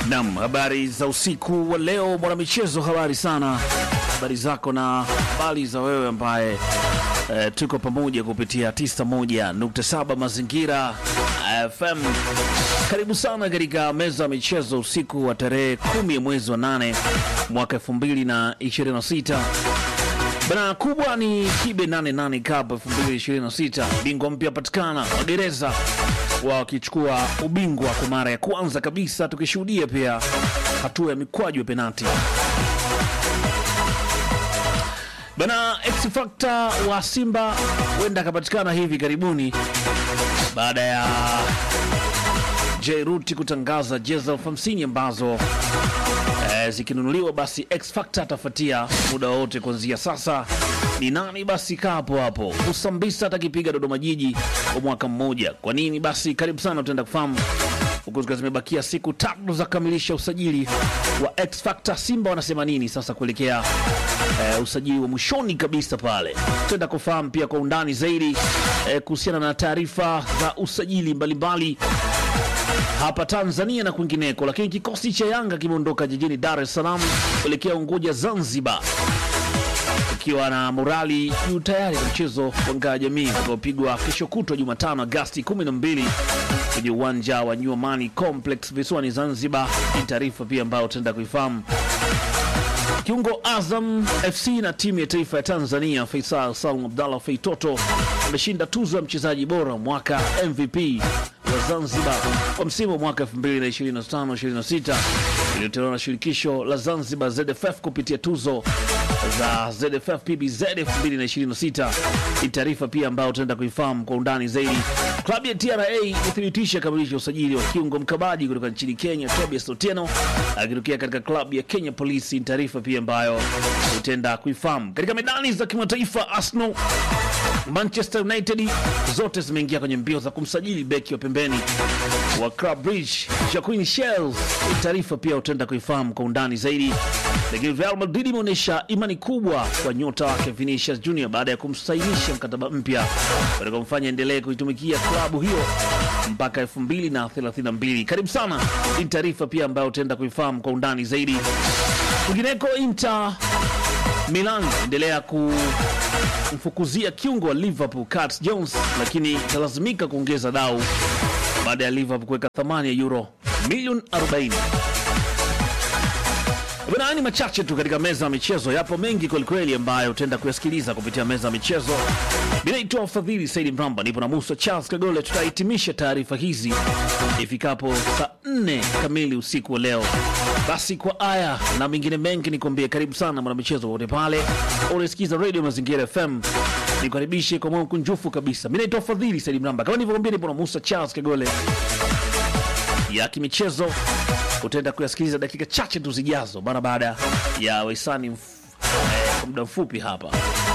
Naam, habari za usiku wa leo mwanamichezo, habari sana, habari zako na habari za wewe ambaye e, tuko pamoja kupitia 91.7 Mazingira FM. Karibu sana katika meza ya michezo usiku wa tarehe kumi ya mwezi wa nane mwaka 2026. Bana kubwa ni Kibe 88 Cup 2026, bingwa mpya patikana Wagereza wakichukua ubingwa kwa mara ya kwanza kabisa, tukishuhudia pia hatua ya mikwaju ya penati. Bana X Factor wa Simba huenda akapatikana hivi karibuni baada ya Jairuti kutangaza jezi elfu hamsini ambazo eh, zikinunuliwa basi X Factor atafuatia muda wote kuanzia sasa. Ni nani basi? Kaa hapo hapo. Usambisa atakipiga Dodoma Jiji kwa mwaka mmoja. Kwa nini basi? Karibu sana, utaenda kufahamu huku zikiwa zimebakia siku tatu za kukamilisha usajili wa X Factor. Simba wanasema nini sasa kuelekea eh, usajili wa mwishoni kabisa pale. Tutaenda kufahamu pia kwa undani zaidi eh, kuhusiana na taarifa za usajili mbalimbali hapa Tanzania na kwingineko. Lakini kikosi cha Yanga kimeondoka jijini Dar es Salaam kuelekea Unguja, Zanzibar, ikiwa na morali juu tayari kwa mchezo wa ngao ya jamii utakaopigwa kesho kutwa Jumatano Agasti 12 kwenye uwanja wa New Amani Complex visiwani Zanzibar. Ni taarifa pia ambayo utaenda kuifahamu. Kiungo Azam FC na timu ya taifa ya Tanzania Faisal Salum Abdallah Feitoto ameshinda tuzo ya mchezaji bora mwaka MVP wa Zanzibar kwa msimu wa mwaka 2025-26 iliyotolewa na shirikisho la Zanzibar ZFF kupitia tuzo za ZFF PBZ 2026. Ni taarifa pia ambayo utaenda kuifahamu kwa undani zaidi. Klabu ya TRA imethibitisha kamilisha usajili wa kiungo mkabaji kutoka nchini Kenya Tobias Otieno akitokea katika klabu ya Kenya Police. Ni taarifa pia ambayo utaenda kuifahamu. Katika medani za kimataifa, Arsenal Manchester United zote zimeingia kwenye mbio za kumsajili beki wa pembeni wa Club Bridge Jacqueline Shells. Taarifa pia utaenda kuifahamu kwa undani zaidi. Lakini Real Madrid imeonyesha imani kubwa kwa nyota wake Vinicius Junior baada ya kumsainisha mkataba mpya utakaomfanya endelee kuitumikia klabu hiyo mpaka 2032. Karibu sana. Hii ni taarifa pia ambayo utaenda kuifahamu kwa undani zaidi. Kwingineko, Inter Milan endelea kumfukuzia kiungo wa Liverpool Curtis Jones, lakini italazimika kuongeza dau baada ya Liverpool kuweka thamani ya euro milioni 40. Bwana, ni machache tu katika meza ya michezo. Yapo mengi kwelikweli ambayo utaenda kuyasikiliza kupitia meza ya michezo. Binaitwa Fadhili Saidi Mramba, nipo na Musa Charles Kagole. Tutahitimisha taarifa hizi ifikapo saa nne kamili usiku wa leo. Basi kwa aya na mengine mengi nikwambie, karibu sana mwanamichezo wote pale unasikiza Radio Mazingira FM, nikukaribishe kwa moyo mkunjufu kabisa. Mi naitwa Fadhili Saidi Mramba, kama nilivyokwambia, nipo na Musa Charles Kagole ya kimichezo utaenda kuyasikiliza dakika chache tu zijazo, mara baada ya waisani mf- eh, kwa muda mfupi hapa